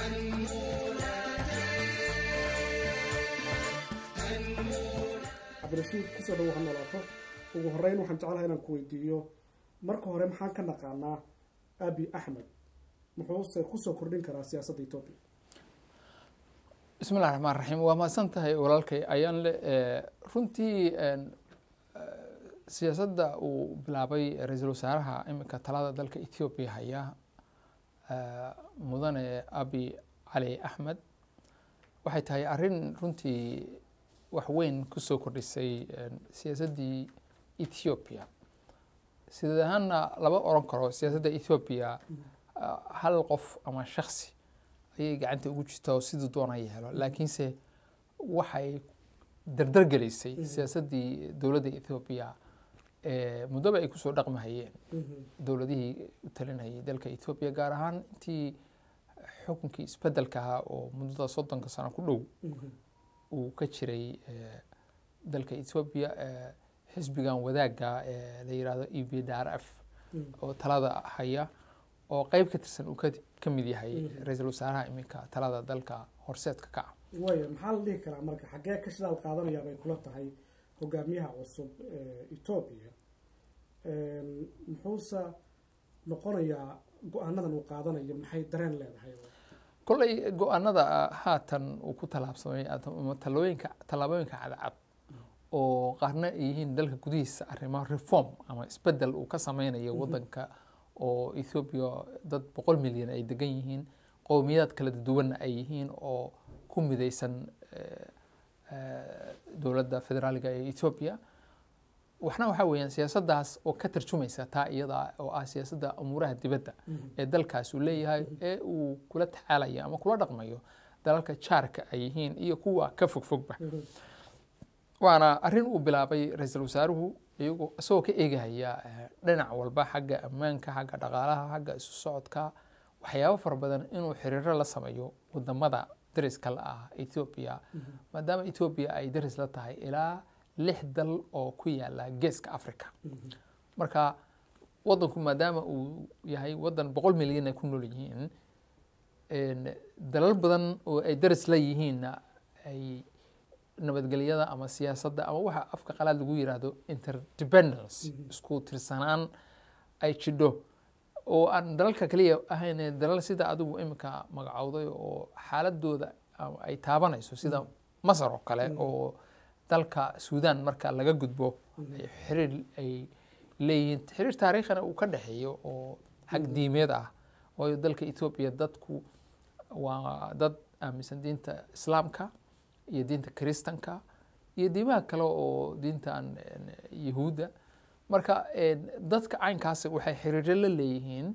cabdirashiid kusoo dhawo ha noolaato ugu horeyn waxaan jeclahay inaan ku weydiiyo marka hore maxaan ka naqaanaa abi axmed muxuuse kusoo kordhin karaa siyaasadda etoobiya bismi llahi raxmaan raxiim waa mahadsan tahay walaalkay ayaan le runtii siyaasadda uu bilaabay ra-iisul wasaaraha iminka talada dalka ethoobiya haya mudane abi cali axmed waxay tahay arrin runtii wax weyn kusoo kordhisay siyaasaddii ethoobiya sideed ahaanna lama oran karo siyaasadda ethoobiya hal qof ama shaksi ayay gacanta ugu jirta oo siduu doona yeelo laakiinse waxay dardar gelisay siyaasaddii dowladda ethoobiya muddoba ay kusoo dhaqmahayeen dowladihii u talinayay dalka ethoobiya gaar ahaan intii xukunkii isbedelka ahaa oo muddada soddonka sano ku dhow uu ka jiray dalka ethoobiya xisbigan wadaagga la yirahdo e b d r f oo talada haya oo qeyb ka tirsan uu ka mid yahay ra-iisul wasaaraha iminka talada dalka horseedka ka ah waaya maxaa la dhihi karaa marka xaggee ka shidaal qaadanayaa bay kula tahay hogaamiyaha cusub ee etoobiya muxuuse noqonayaa go-aanadan uu qaadanayo maxay dareen leedahay kolley go-aanada haatan uu ku tallaabsamay ama talooyinka tallaabooyinka cadcad oo qaarna ay yihiin dalka gudihiisa arrimo reform ama isbedel uu ka sameynayo waddanka oo ethoobiya dad boqol milyan ay degan yihiin qowmiyadaad kala duwanna ay yihiin oo ku midaysan dowladda federaaliga ee ethoobiya waxna waxaa weeyaan siyaasaddaas oo ka tarjumaysa taa iyada oo ah siyaasadda amuuraha dibadda ee dalkaas uu leeyahay ee uu kula tacaalayo ama kula dhaqmayo dalalka jaarka ay yihiin iyo kuwa ka fogfogba waana arrin uu bilaabay ra-iisul wasaaruhu iyagoo isagoo ka eegahaya dhinac walba xagga ammaanka xagga dhaqaalaha xagga isu socodka waxyaabo fara badan inuu xiriiro la sameeyo wadamada dariska la ah ethoobiya maadaama ethoobiya ay daris la tahay ilaa lix dal oo ku yaala geeska africa marka wadanku maadaama uu yahay wadan boqol milyan ay ku nool yihiin dalal badan oo ay daris la yihiinna ay nabadgelyada ama siyaasadda ama waxa afka qalaad lagu yiraahdo interdependence isku tirsanaan ay jidho oo aan dalalka kaliya ahayn dalal sida adigu iminka magacowday oo xaaladooda ay taabanayso sida masar oo kale oo dalka suudan marka laga gudbo xiriir ay leeyihiin xiriir taariikhina uu ka dhexeeyo oo xag diimeed ah waayo dalka etoobiya dadku waa dad aaminsan diinta islaamka iyo diinta kiristanka iyo diimaha kale oo diintan yahuudda marka dadka caynkaasi waxay xiriiro la leeyihiin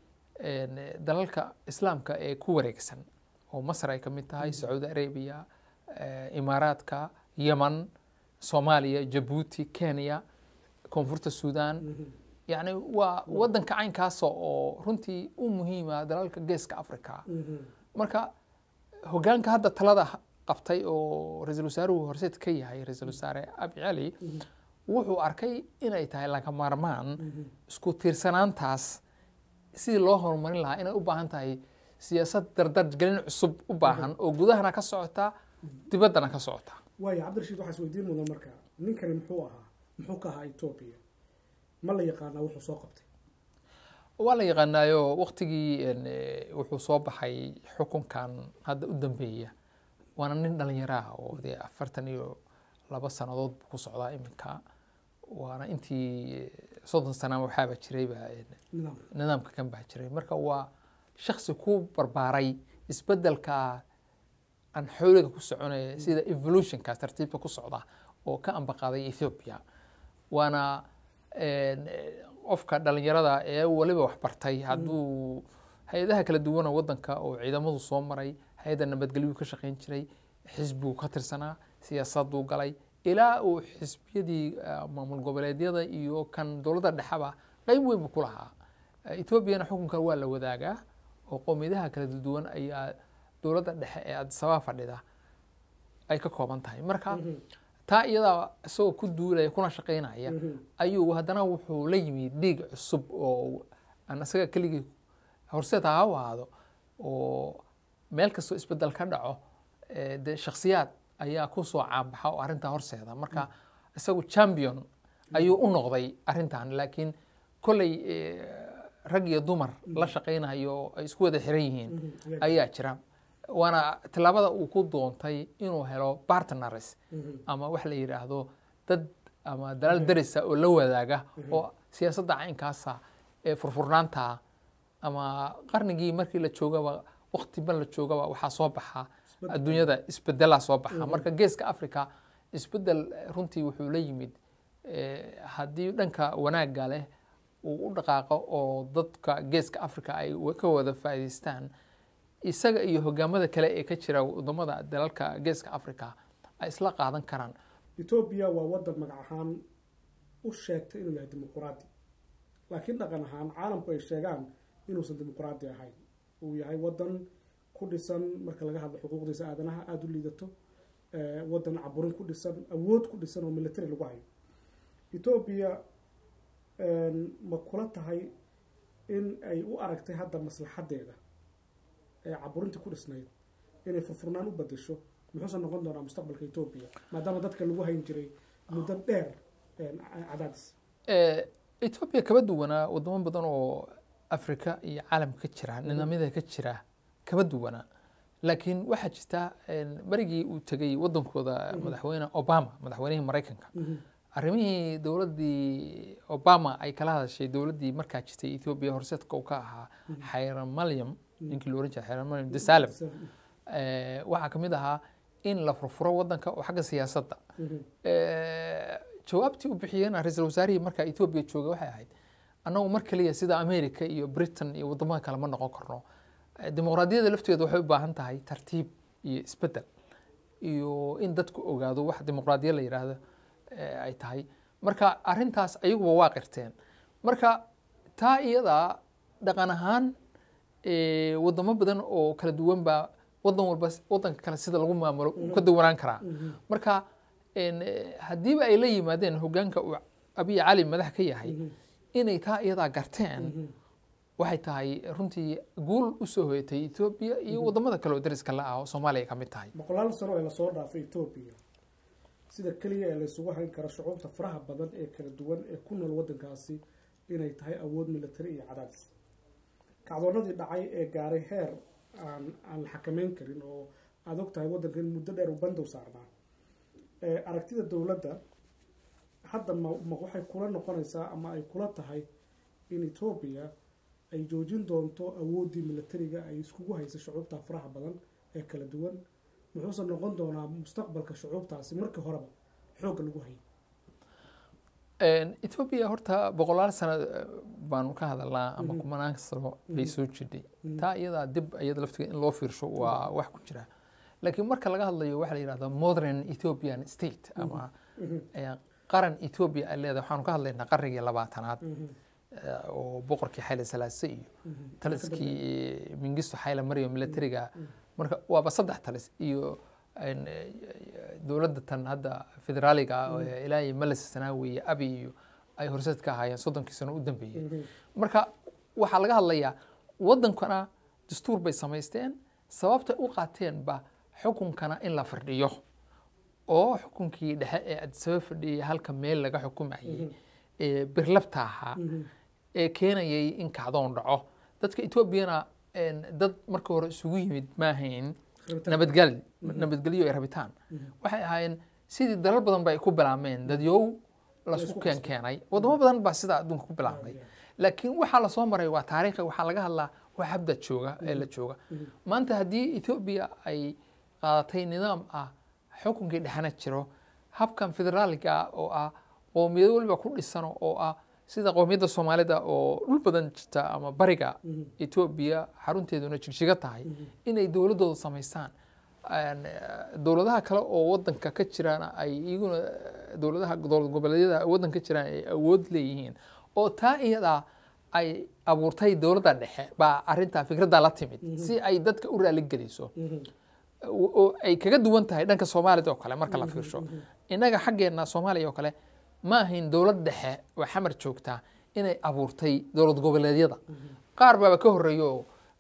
dalalka islaamka ee ku wareegsan oo masar ay ka mid tahay sacuudi arabiya imaaraadka yeman soomaaliya jabuuti kenya koonfurta suudan yacni waa waddanka caynkaasa oo runtii u muhiima dalalka geeska africa marka hogaanka hadda talada qabtay oo ra-iisul wasaaruhu horseed ka yahay ra-iisul wasaare abi cali wuxuu arkay inay tahay laga maarmaan isku tiirsanaantaas sidii loo horumarin lahaa inay u baahan tahay siyaasad dardargelin cusub u baahan oo gudahana ka socota dibaddana ka socota waaya cabdirashiid waxaa is weydiin mudan marka ninkani muxuu ahaa muxuu ka ahaa etoobiya ma la yaqaanaa wuxuu soo qabtay waa la yaqaanaayo waktigii wuxuu soo baxay xukunkan hadda u dambeeya waana nin dhalinyaro ah oo dee afartan iyo laba sannadood buu ku socdaa iminka waana intii soddon sana waxaaba jirayba nidaamka kan baa jiray marka waa shaksi ku barbaaray isbedelka aan xooliga ku soconaya sida evolutionkaas tartiibka ku socda oo ka ambaqaaday ethiopia waana qofka dhalinyarada ee weliba wax bartay hadduu hay-adaha kala duwana waddanka oo ciidamadu soo maray hay-adda nabadgelyuu ka shaqayn jiray xisbiguu ka tirsanaa siyaasaduu galay ilaa uu xisbiyadii maamul goboleedyada iyo kan dowladda dhexeba qeyb weyn buu ku lahaa etoobiyana xukunka waa la wadaagaa oo qowmiyadaha kala duwan ayaa dowladda dhexe ee adisababa fadhida ay ka kooban tahay marka taa iyadaa isagoo ku duulaya kuna shaqaynaya ayuu haddana wuxuu la yimi dhiig cusub oo aan isaga keligii horseed ha u ahaado oo meel kastoo isbedel ka dhaco eh, dee shakhsiyaad ayaa ku soo caanbaxa oo arrintaa horseeda marka isagu champion ayuu u noqday arrintan laakiin kolley eh, rag iyo dumar la shaqaynayo oo ay isku wada xiran yihiin Mhm. ayaa jira waana tallaabada uu ku doontay inuu helo partners Mhm. ama wax la yidhaahdo dad ama dalal darisa oo la wadaaga oo siyaasadda caynkaasa ee furfurnaanta ama qarnigii markii la joogaba waqtiba la joogaba waxaa soo baxa Isbedel. adduunyada isbedelaa soo baxa marka geeska africa isbedel eh, runtii wuxuu la yimid eh, haddii dhanka wanaagga leh uu u dhaqaaqo oo dadka geeska africa ay wa- ka wada faa'iidaystaan isaga iyo hogaamada kale ee ka jira wadamada dalalka geeska africa ay isla qaadan karaan etoobiya waa wadan magac ahaan u sheegtay inuu yahay dimuquraadi laakiin dhaqan ahaan caalamku ay sheegaan inuusan dimuquraadi ahayn uu yahay wadan ku dhisan marka laga hadlo xuquuqdiisa aadanaha aada u liidato eh, wadan caburin ku dhisan awood ku dhisan oo military lagu hayo etoobiya ma kula tahay in ay u aragtay hadda maslaxadeeda ee caburintii ku dhisnayd inay furfurnaan u badasho muxuusan noqon doonaa mustaqbalka etoobiya maadaama dadka lagu hayn jiray muddo dheer een, cadaadis Eh, etoobiya kaba duwanaa wadamo badan oo afrika iyo caalamka ka jira nidaamyada ka jira kaba duwanaa laakiin waxaa jirta een, marigii uu tegey wadankooda madaxweyne obama madaxweynihii maraykanka arrimihii dowladdii obama ay kala hadashay dowladdii markaa jirtay etoobiya horseedka uu ka ahaa xayramalyam ninkii la oran jiray xayramalyam desalem eh, waxaa ka mid ahaa in la furfuro wadanka oo xagga siyaasadda Eh, jawaabtii u bixiyeen ra-iisul wasaarihii markaa etoobiya jooga waxay ahayd annagu mar kaliya sida america iyo britain iyo wadamada kale ma noqon karno Eh, dimuqraadiyadda lafteeda waxay u baahan tahay tartiib iyo isbedel iyo in dadku ogaado wax dimuqraadiyad la yidhaahdo eh, ay tahay marka arintaas ayaguba waa qirteen marka taa iyadaa dhaqan ahaan eh, wadamo badan oo kala duwan baa wadan walba wadanka kale sida lagu maamulo uu ka duwanaan karaa marka en, eh, haddiiba ay la yimaadeen hogaanka uu abiy cali madax ka yahay inay taa iyadaa garteen waxay tahay runtii guul usoo hoyatay etoobiya iyo wadamada kale oo dariska la ah oo soomaaliya ka mid tahay boqolaal sano ee lasoo dhaafay etoobiya sida keliya ee laysugu hayn karo shucuubta faraha badan ee kala duwan ee ku nool wadankaasi inay tahay awood military iyo cadaadis kacdoonadii dhacay ee gaaray heer aan aan la xakameyn karin oo aada og tahay waddanka in muddo dheer uu bandow saarnaa ee aragtida dowladda hadda ma ma waxay kula noqonaysaa ama ay kula tahay in etoobiya ay joojin doonto awooddii militariga ay iskugu haysa shucuubta faraha badan ee kala duwan muxuuse noqon doonaa mustaqbalka shucuubtaasi markii horeba xoogga lagu hayay etoobiya horta boqolaal sano eh, baanu ka hadalnaa ama kumanaan sano bay soo jidhay taa iyadaa dib iyada laftiga in loo fiirsho waa wax ku jira laakiin marka laga hadlayo waxaa la yidhahdaa modern ethiopian state ama eh, qaran etoobiya ay leedahay waxaanu ka hadlaynaa qarnigii labaatanaad eh, oo boqorkii xayle salaase iyo taliskii mingisto xayle maryo militariga marka waaba saddex talis iyo en, eh, dowladda tan hadda federaaliga ah ee ilaahay malis sanaawi iyo abi iyo ay horseed ka ahaayeen soddonkii sano u dambeeyey marka waxaa laga hadlayaa wadankana dastuur bay samaysteen sababtay u qaateenba xukunkana in la firdhiyo oo xukunkii dhexe ee adisaba fadhiyay halka meel laga xukumayay ee birlabta ahaa ee keenayay in kacdoon dhaco dadka etoobiyana en, dad marka hore isugu yimid maahayn nabadgel nabadgelyo iyo rabitaan waxay ahaayeen sidii dalal badan ba ay ku bilaabmeen dadyow lasku Laysku keen keenay wadamo badan baa sidaa adduunka ku bilaabmay laakiin waxaa lasoo maray waa taariikhi waxaa laga hadlaa wax habda jooga ee la jooga maanta haddii etoobiya ay qaadatay nidaam ah xukunkii dhexana jiro habkan federaaliga ah oo ah qowmiyado waliba ku dhisan oo ah sida qowmiyadda soomaalida oo dhul badan jirta ama bariga etoobiya xarunteeduna jigjiga tahay inay dowladooda samaystaan En, eh, dowladaha kale oo wadanka ka jirana ay iyaguna eh, dowladaha dowlad goboleedyada wadanka ka jiraan ay awood leeyihiin oo taa iyadaa ay abuurtay dowladda dhexe baa arintaa fikradda la timid si ay dadka u raaligeliso oo ay kaga duwan tahay dhanka soomaalida oo kale marka la fiirsho innaga xaggeena soomaaliya oo kale ma ahayn dowlad dhexe oo xamar joogtaa inay abuurtay dowlad goboleedyada qaar baaba ka horreeya oo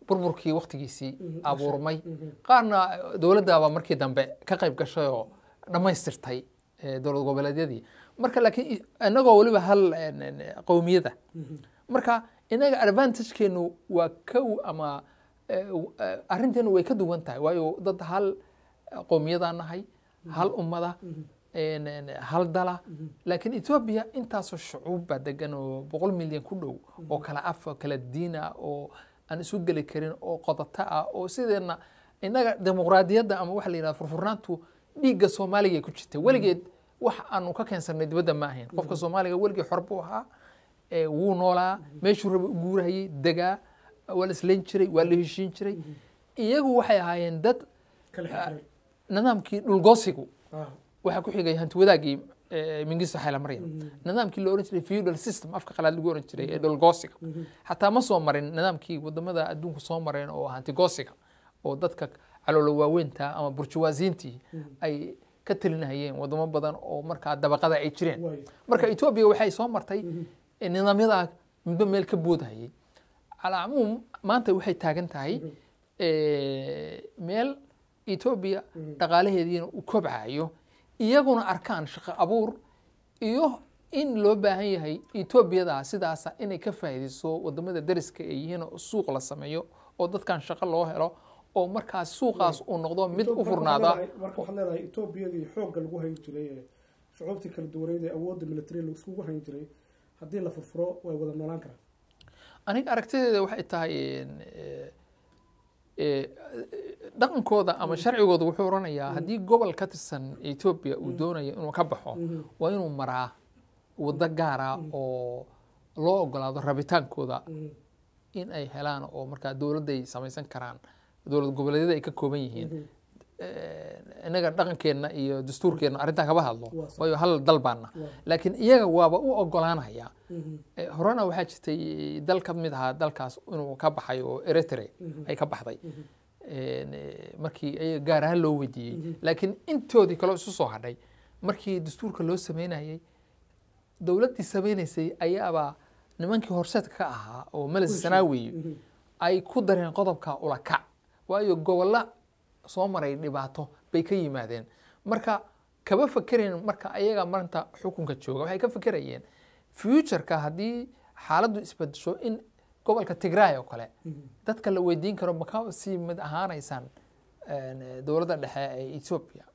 burburkii waktigiisii Mhm, abuurmay Mhm. qaarna dowladdaaba markii dambe ka qayb gashay oo dhammaystirtay eh, dowlad goboleedyadii marka laakiin i- inagoo weliba hal en, en, qowmiyada Mhm. marka inaga advantagekeenu waa kow ama eh, w- eh, arrinteenu way ka duwan tahay waayo dad hal qowmiyadaa nahay hal ummada Mhm. en- en, hal dala Mhm. laakiin etoobiya intaasoo shucuub baa degan oo boqol milyan ku dhow oo kala af oo kala diin ah oo aan isu geli karin oo qodata ah oo sideenna innaga dimuqraadiyadda ama waxa la yidhahda furfurnaantu dhiigga soomaaliga ay ku jirtay weligeed wax aanu ka keensanay dibadda ma ahayn qofka soomaaliga weligii xor buu ahaa ee wuu noolaa meeshuu raba u guurahayay degaa waa la islayn jiray waa la heshiin jiray iyagu waxay ahaayeen dad kala xirxiray nidaamkii dhulgoosigu Ah. waxaa ku xigay hanti wadaagii eh, mingisto xayla maryam Mhm. nidaamkii la oran jiray feudal system afka qalaad lagu oran jiray ee dhulgoosiga Mhm. xataa ma soo marin nidaamkii wadamada adduunka soo mareen oo hantigoosiga oo dadka caloolo waaweynta ama burjuwaasiintii Mhm. ay ka talinahayeen wadamo badan oo markaa dabaqada ay jireen Waay. marka etoobiya waxay soo martay Mhm. eh, nidaamyadaa midba meel ka boodahayay calaa cumuum maanta waxay taagan tahay Mhm. eh, meel etoobiya Mhm. dhaqaalaheediina uu kobcayo iyaguna arkaan shaqo abuur iyo in loo baahan yahay etoobiyada sidaasa inay ka faa'iidayso wadamada dariska ay yihiin oo suuq la sameeyo oo dadkan shaqo loo helo oo markaas suuqaas uu noqdo mid Ethiopia u marka furnaada waxaad leedahay- marka waxaad leedahay etoobiyadii xoogga lagu hayn jiray ee shucuubtii kala duwaneyd ee awoodda military laiskugu hayn jiray haddii la furfuro way wada noolaan karaan aniga aragtideeda waxay tahay en, eh, eh, dhaqankooda ama sharcigooda wuxuu oranayaa haddii gobol ka tirsan etoobiya uu doonayo inuu ka baxo Mhm. waa inuu maraa waddo gaara oo loo ogolaado rabitaankooda Mhm. in ay helaan oo markaa dowladday samaysan karaan dowlad goboleedyada ay ka kooban yihiin Mhm. Eh, innaga dhaqankeenna iyo dastuurkeenna arrintaa kama hadlo Waa sax. waayo hal dal baana Waa. laakiin iyaga waaba u ogolaanaya Mhm. Eh, horena waxaa jirtay dal ka mid ahaa dalkaas inuu ka baxay oo eritre Mhm. ay ka baxday Mhm. En, eh, markii ayaga gaar ahaan loo weydiiyey Mhm. laakiin intoodii kaloo isu soo hadhay markii dastuurka loo sameynayay dowladdii sameynaysay ayaaba nimankii horseedka ka ahaa oo meles Kulshi. sanaawi Mhm. ay ku dareen qodobka ulakac waayo gobolla soo maray dhibaato bay ka yimaadeen marka kama fakereen marka ayaga maanta xukunka jooga waxay ka fakerayeen futureka haddii xaaladdu isbedesho in gobolka tigray oo kale Mhm. dadka la weydiin karo maka sii mid ahaanaysaan en, dowladda dhexe ee ethiopia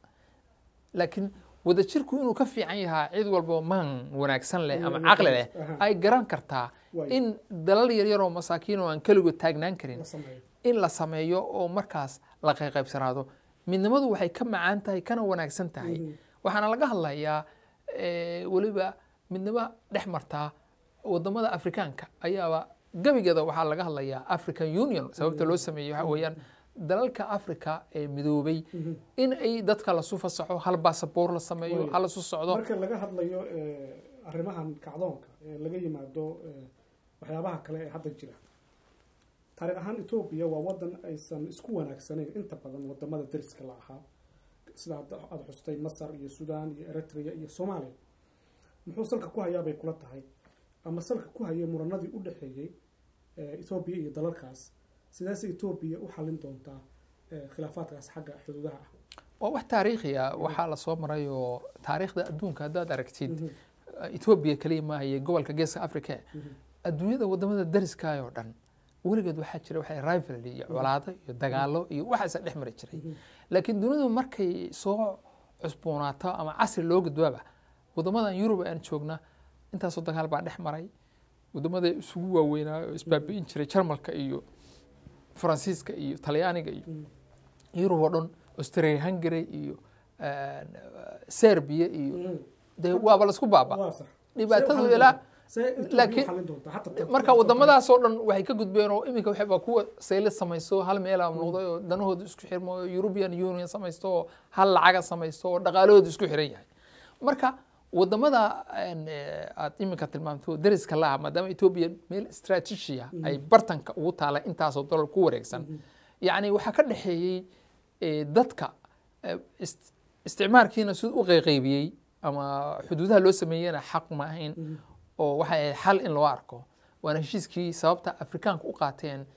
laakiin wadajirku inuu ka fiican yahaa cid walba maan wanaagsan leh ama Mm, caqli leh aha. ay garan kartaa Waay. in dalal yaryar oo masaakiin oo aan keligood taagnaan karin la sameeyo in la sameeyo oo markaas la qayqaybsanaado midnimadu waxay ka macaan tahay kana wanaagsan tahay Mhm. waxaana laga hadlayaa eh, weliba midnimo dhex martaa wadamada afrikaanka ayaaba gebigeeda waxaa laga hadlayaa african union sababta loo sameeyey waxa weeyaan dalalka africa ee midoobay Mhm. in ay dadka lasu fasaxo hal basaboor la sameeyo Waay. hal isu socdo marka laga hadlayo eh, arrimahan kacdoonka ee laga yimaado eh, waxyaabaha kale ee hadda jira taariikh ahaan etoobiya waa wadan aysan isku wanaagsanayn inta badan wadamada dariska la ahaa sida hadda aada xustay masar iyo sudan iyo eritrea iyo soomaaliya muxuu salka ku hayaa bay kula tahay ama salka ku hayay muranadii u dhexeeyey eh, etoobiya iyo dalalkaas sidaas etoobiya u xalin doontaa eh, khilaafaadkaas xagga xuduudaha ah waa wax taariikhi ah waxaa lasoo maray oo taariikhda adduunka haddaad aragtid Mhm. etoobiya kaliya maahaye gobolka geeska africa Mhm. adduunyada wadamada dariskaay oo dhan weligeed waxaa jira waxay rivalry iyo colaado iyo dagaalo iyo waxaasa dhex mari jiray Mhm. laakiin dunidu markay soo cusboonaato ama casri loo gudbaaba wadamadan yurub aan joogna intaasoo dagaal baa dhex maray wadamada isugu waaweynaa oo isbaabi'in jiray jarmalka iyo faransiiska iyo talyaaniga iyo Mhm. yurub oo dhan australia hungary iyo eh, serbia iyo Mhm. dee waaba laisku baaba waa sax dhibaatadu See u ilaa see Ethiopia laakiin- u xalin doontaa Hatta tan- marka wadamadaas oo dhan waxay ka gudbeen oo iminka waxay baa kuwa saylad samaysto hal meela noqday oo danahooda isku xirmo oo European Union samaysto oo hal lacaga samaysto oo dhaqaalahooda isku xiran yahay marka wadamada een, eh, aad iminka tilmaamto dariska la ah maadaama Ethiopia meel istaraatiiji ah ay bartanka ugu taala intaasoo dollar ku wareegsan yacni waxaa ka dhexeeyey eh, dadka eh, ist- isticmaalkiina siduu u qayqaybiyey ama xuduudaha loo sameeyena xaq ma ahayn oo waxay ahayd xal in loo arko waana heshiiskii sababta afrikaanka u qaateen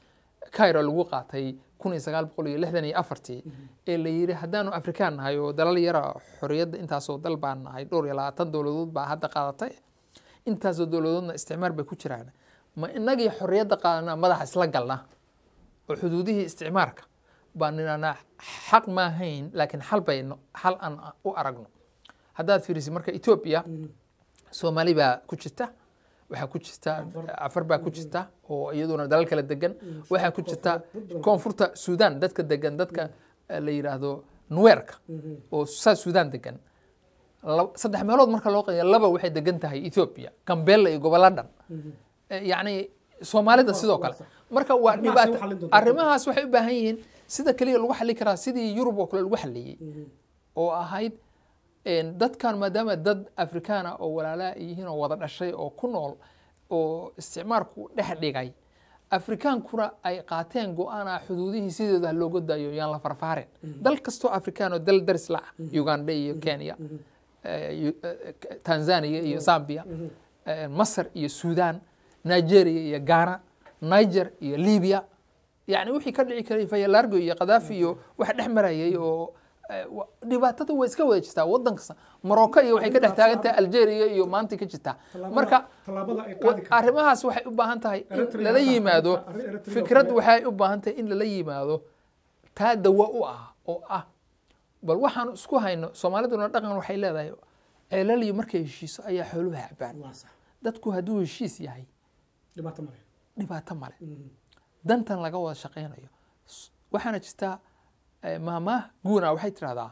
cairo lagu qaatay kun iyo sagaal boqol iyo lixdan iyo afartii ee la yidhi haddaanu afrikaan nahay oo dalal yara xorriyadda intaasoo dal baan nahay dhowr iyo labaatan dowladood baa hadda qaadatay intaasoo dowladoodna isticmaar bay ku jiraan ma inagii xorriyadda qaadana madaxa isla galna oo xuduudihii isticmaarka baan nidhahnaa xaq ma ahayn laakiin xal bayno xal aan u aragno haddaad fiirisid marka etoobiya soomaali baa ku jirta waxaa ku jirta cafar baa ku jirta oo iyaduna dalal kala degan waxaa ku jirta koonfurta suudan dadka degan dadka eh, la yidhaahdo nuweerka oo saa suudan degan lab- saddex meelood marka loo qaybiyo laba waxay degan tahay etoobiya gambela iyo gobollo dhan Eh, yacni soomaalida Waa- sidoo waa kale sax. marka waa Arrimahaas dhibaato ay u xallin doontaa. arrimahaas waxay u baahan yihiin sida keliya lagu xalli karaa sidii yurub oo kale lagu xalliyey oo ahayd een, dadkan maadaama dad afrikaana oo walaalaa ay yihiin oo wada dhashay oo ku nool oo isticmaarku dhex dhigay afrikaankuna ay qaateen go-aana xuduudihii sideeda ha looga daayo yaan la farfaarin dal kastoo afrikaan oo dal daris la ah uganda iyo kenya eh, yu- eh, tanzania iyo zambia eh, masar iyo sudan nigeria iyo ghana niger iyo libya yani wixii ka dhici karay fayalargo iyo kadaafi iyo wax dhex marayay oo eh, wa- dhibaatada way iska wada jirtaa wadan kasta morocco iyo waxay ka dhex taagan tahay algeria iyo maanta ka jirtaa Tallaabada- marka tallaabada ay wa- qaadi karto arrimahaas waxay u baahan tahay in Eritrea lala hadda- yimaado arrin Eritrea oo fikrad kale- waxay u baahan tahay in lala yimaado taa dawa u ah oo ah bal waxaan isku hayno soomaaliduna dhaqan waxay leedahay ceelaliyo markay heshiiso ayaa xooluhu cabaan waa sax dadku hadduu heshiis yahay dhibaato male dhibaato male Mhm. dantan laga wada shaqaynayo S- waxaana jirtaa eh, maamaah guuna waxay tidhahdaa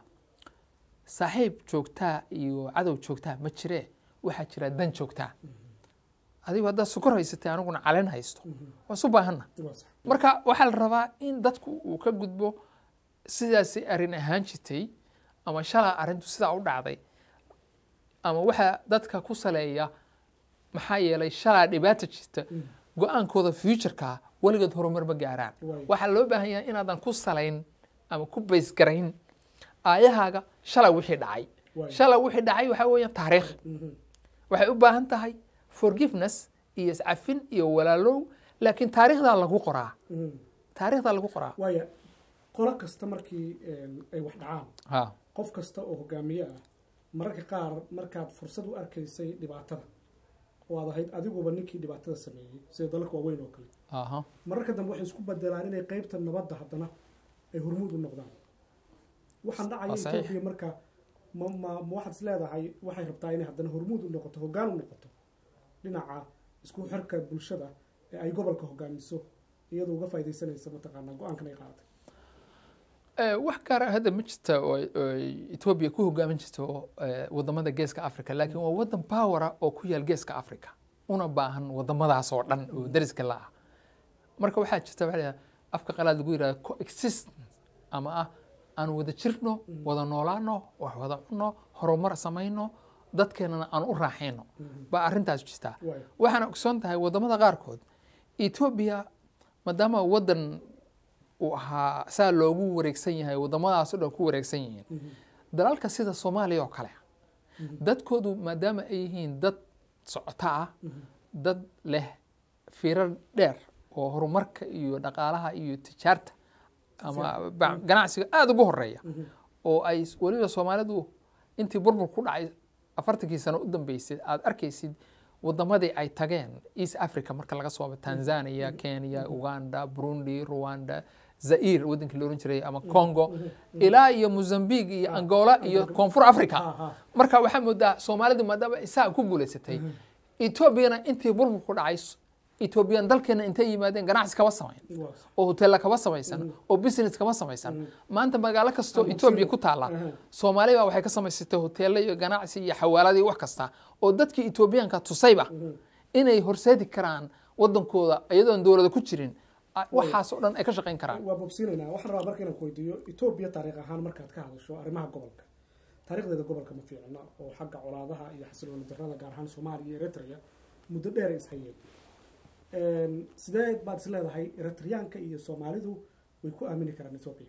saaxiib joogtaa iyo cadow joogtaa ma jiree waxaa jira dan joogtaa adigu haddaad sukor haysatay aniguna calen haysto waa isu baahanna waa sax marka waxaa la rabaa in dadku uu ka gudbo sidaasay arrin ahaan jirtay ama shalaa arrintu sidaa u dhacday ama waxaa dadka ku saleeya maxaa yeelay shalaa dhibaata jirta go-aankooda futureka weligood horumar ma gaaraan Waay. waxaa loo baahan yahay inaadan ku salayn ama ku baysgarayn aayahaaga shalay wixii dhacay Waay. shalay wixii dhacay waxaa weeyaan taariikh Mhm. waxay u baahan tahay forgiveness iyo iscafin iyo walaalow laakiin taariikhdaa lagu qoraa Mhm. taariikhdaa lagu qoraa waaya qolo kasta markii een, ay wax dhacaan ha qof kasta oo hogaamiye ah mararka qaar markaad fursad u arkaysay dhibaatada oo aad ahayd adiguba ninkii dhibaatada sameeyey sida dalalka waaweyn oo kale aha mararka dambe waxay isku bedelaan inay qeybta nabadda haddana ay hormuud u noqdaan waxaan dhacaya Waa saxiix. etoobiya marka ma ma ma waxaad is leedahay waxay rabtaa inay haddana hormuud u noqoto hoggaan u noqoto dhinaca isku xirka bulshada ee ay gobolka hogaamiso iyadoo uga faaidaysanaysa mataqaanaa go-aankan ay qaadatay Eh, wax gaar ah hadda ma jirta oo oo etoobiya ku hogaamin jirto eh, wadamada geeska africa laakiin waa wadan powera oo ku yaal geeska africa una baahan wadamadaas oo dhan oo dariska la ah marka waxaa jirta waxa la yidhahdaa afka qalaad lagu yidhahda coexistence ama ah aan wada jirno wada noolaano wax wada cunno horumar samayno dadkeenana aan u raaxayno baa arrintaas jirtaa waayo waxaana ogsoon tahay wadamada qaarkood etoobiya maadaama wadan uu ahaa saa loogu wareegsan yahay wadamadaas oo dhan ku wareegsan yihiin dalalka sida soomaaliya oo kale dadkoodu maadaama ay yihiin dad socota ah dad leh firar dheer oo horumarka iyo dhaqaalaha iyo tijaarta ama ba- ganacsiga aada ugu horeeya oo ay weliba soomaalidu intii burbur ku dhacay afartankii sano u dambeysay aad arkaysid wadamadii ay tageen east africa marka laga soo tanzania kenya uganda burundi rwanda zair wadankii la oran jiray ama congo ilaa iyo mozambique iyo angola iyo koonfur africa ha ha marka waxaa moodaa soomaalidu maadaama isaa ku guulaysatay etoobiyana intii burbur ku dhacay etoobiyan dalkeena intay yimaadeen ganacsi kama samayn waa oo hoteella kama samaysan oo business kama samaysan maanta magaalo kastoo Ama etoobiya sida- ku taalla Aha. soomaali baa waxay ka samaysatay hoteella iyo ganacsi iyo xawaalada iyo wax kasta oo dadkii etoobiyaanka tusayba inay horseedi karaan wadankooda iyadoon dowlada ku jirin a- waxaas oo dhan ay ka shaqayn karaan waa bogsiinaynaa waxaan rabaa marka inaan ku weydiiyo etoobiya taariikh ahaan markaad ka hadasho arrimaha gobolka taariikhdeeda gobolka ma fiicna oo xagga colaadaha iyo xasilooni darrada gaar ahaan soomaaliya iyo eritrea muddo dheer ay ishayeen Een, sidee baad is leedahay eritriyaanka iyo soomaalidu way ku aamini karaan etoobiya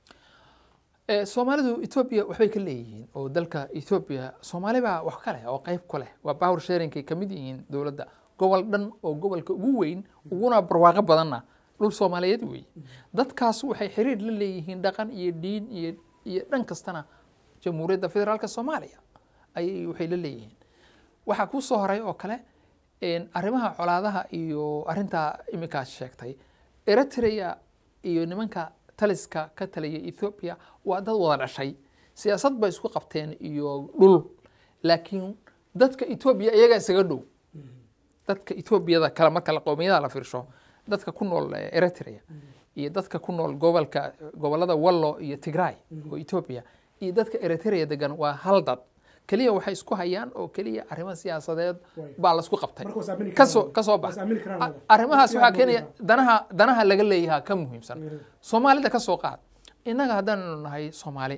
Eh, soomaalidu etoobiya waxbay ka leeyihiin oo dalka etoobiya soomaali baa wax ka leh oo qayb ku leh waa power sharingkay ka mid yihiin dowladda gobol dhan oo gobolka ugu weyn uguna barwaaqo badanna dhul soomaaliyeed weeye dadkaas waxay xiriir la leeyihiin dhaqan iyo diin iyo iyo dhan kastana jamhuuriyadda federaalka soomaaliya ayay waxay la leeyihiin waxaa kuu soo horay oo kale een, arrimaha colaadaha iyo arrintaa iminkaas sheegtay eritrea iyo nimanka taliska ka talaya ethiopia waa dad wada dhashay siyaasad bay isku qabteen iyo dhul laakiin dadka ethiopia iyagaa isaga dhow dadka ethoobiada kale marka la qowmiyada la fiirsho dadka ku nool eh, eritrea iyo dadka ku nool gobolka gobolada wallo iyo tigray oo ethiopia iyo dadka eritrea degan waa hal dad keliya waxay isku hayaan oo keliya arrimo siyaasadeed Way. baa laisku qabtay marka was aamini kasoo karaan. kasoo Was bax aamini karaan A- wada. arrimahaas Waqti waxaa aad keenaya moodaa. danaha danaha laga leeyahaa ka muhiimsan Mhm. soomaalida ka soo qaad innaga haddaanu nahay soomaali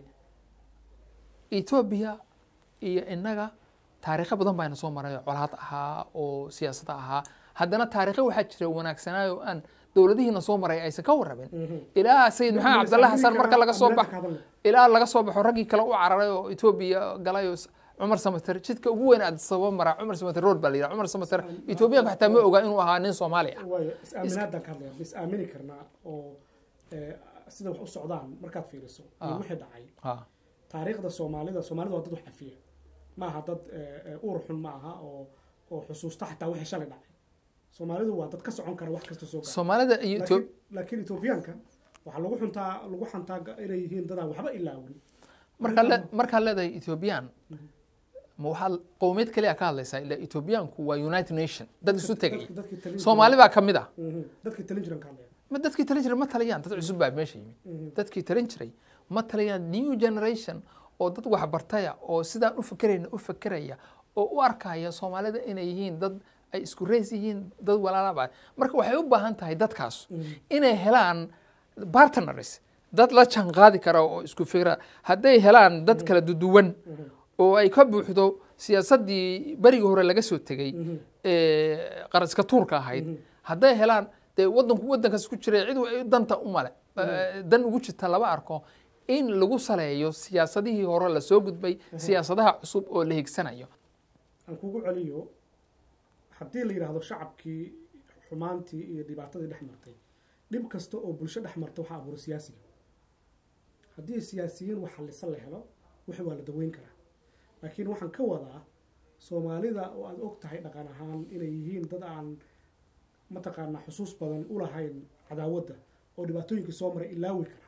etoobiya iyo innaga taariikho badan bayna soo maray oo colaad ahaa oo siyaasad ahaa haddana taariikho waxaa jira wanaagsanaayo oo aan dowladihiina soo maray aysan ka warrabin Mhm. ilaa sayid maxamed Mas- cabdalla xasan Amerika- marka laga soo Amerika baxo ka hadalna. ilaa laga soo baxo raggii kale u cararay oo etoobiya galay oo s- cumar samater jidka ugu weyn aad sababa maraa cumar samater road baa la yidhaha cumar samater etoobiyaanka xataa ma ogaa inuu ahaa nin soomaali ah waayo is-aaminaadaan ka hadlaya is aamini karnaa oo eh, sida wax u socdaan markaad fiiriso iyo Ah. wixii dhacay Ah, taariikhda soomaalida soomaalida waa dad wax cafiya ma aha dad eh, eh, uur xun ma aha oo oo xusuusta xataa wixii shalay dhacay soomaalidu waa dad ka socon kara wax kasta soo gaara soomaalida iyo Etho- laakiin laakiin etoobiyaanka waxaa lagu xuntaa lagu xantaa ga- inay yihiin dadaan waxba ilaawin markaad le- markaad leedahay ethoobiyan ma waxaad qowmiyad kaliya ka hadlaysaa ilaa ethoobiyaanku waa united nation dad isu tegay Dadki- dadkii talin soomaali baa ka mid ah jiray- Mhm. dadkii talin jiran ka hadlaya ma dadkii talin jiray ma taliyaan dad cusub baa meesha yimid Mhm. dadkii talin jiray ma taliyaan new generation oo dad waxbartaya oo sidaan u fakerayna u fakeraya oo u arkaya soomaalida inay yihiin dad ay isku reys yihiin dad walaalaba marka waxay u baahan tahay dadkaas inay helaan partners dad la janqaadi kara oo isku fikra hadday helaan dad kala duduwan oo ay ka buuxdo siyaasaddii berigii hore laga soo tegey ee qaraska tuurka ahayd hadday helaan dee wadanku wadankaas ku jiray cid ay danta u male eh, dan ugu jirta laba arko in lagu saleeyo siyaasadihii hore lasoo gudbay siyaasadaha cusub oo la higsanayo aan kugu celiyo haddii la yidhaahdo shacabkii xumaantii iyo dhibaatadii dhex martay dhib kasta oo bulsho dhex marta waxaa abuura siyaasiga haddii siyaasiyiin wax hallisan la helo wixii waa la daweyn karaa laakiin waxaan ka wadaa soomaalida oo aada og tahay dhaqan ahaan inay yihiin dad aan mataqaanaa xusuus badan u lahayn cadaawadda oo dhibaatooyinkii soo maray ilaawi kara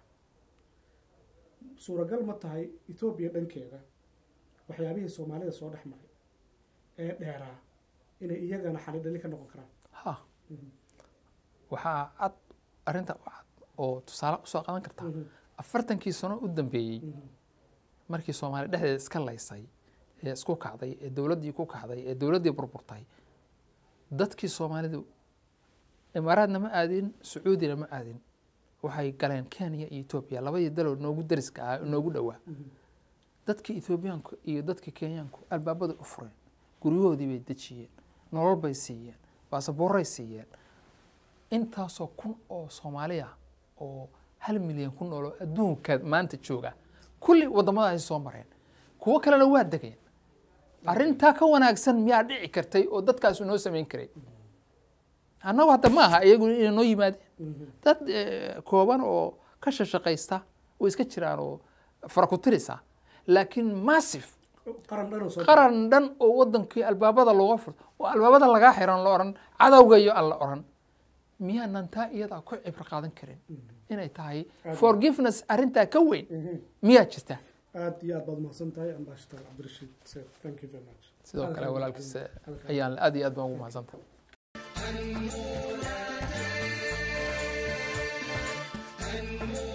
suuragal ma tahay etoobiya dhankeeda waxyaabihii soomaalida soo dhex maray ee dheeraa inay iyagana xalidhali ka noqon karaan ha waxaa cad arrinta u cad oo tusaale usoo qadan karta afartankii sano u dambeeyey markii soomaaliya dhexdeeda iska laysay ee isku kacday ee dowladdii ku kacday ee dowladdii burburtay dadkii soomaalidu imaaraadna ma aadin sacuudina ma aadin waxay galeen kenya iyo etoobiya labadii daloo noogu dariska ahaa noogu dhowaa dadkii etoobiyaanku iyo dadkii kenyaanku albaabada u fureen guryahoodii bay dejiyeen nolol bay siiyeen baasaboorray siiyeen intaasoo kun oo soomaali ah oo hal milyan ku nooloo adduunka maanta jooga kulli waddamadaasi soo mareen kuwo kalena waa degeen arrintaa ka wanaagsan miyaa dhici kartay oo dadkaasu noo samayn karay annagu hadda ma aha iyagu inay noo yimaadeen dad eh, kooban oo ka shashaqaysta way iska jiraan oo farakutirisa laakiin massif qaran dhan oo soo qaran dhan oo wadankii albaabada looga furto oo albaabada lagaa xiran la oran cadowgayo aan la oran miyaanan taa iyadaa ku cibro qaadan karin inay tahay forgiveness arrintaa ka weyn miyaa jirta aad iyo aad baad mahadsan tahay ambassador cabdirashiid seed thank you very much sidoo kale walaalkiisa ayaan aad iyo aad baan ugu mahadsantahay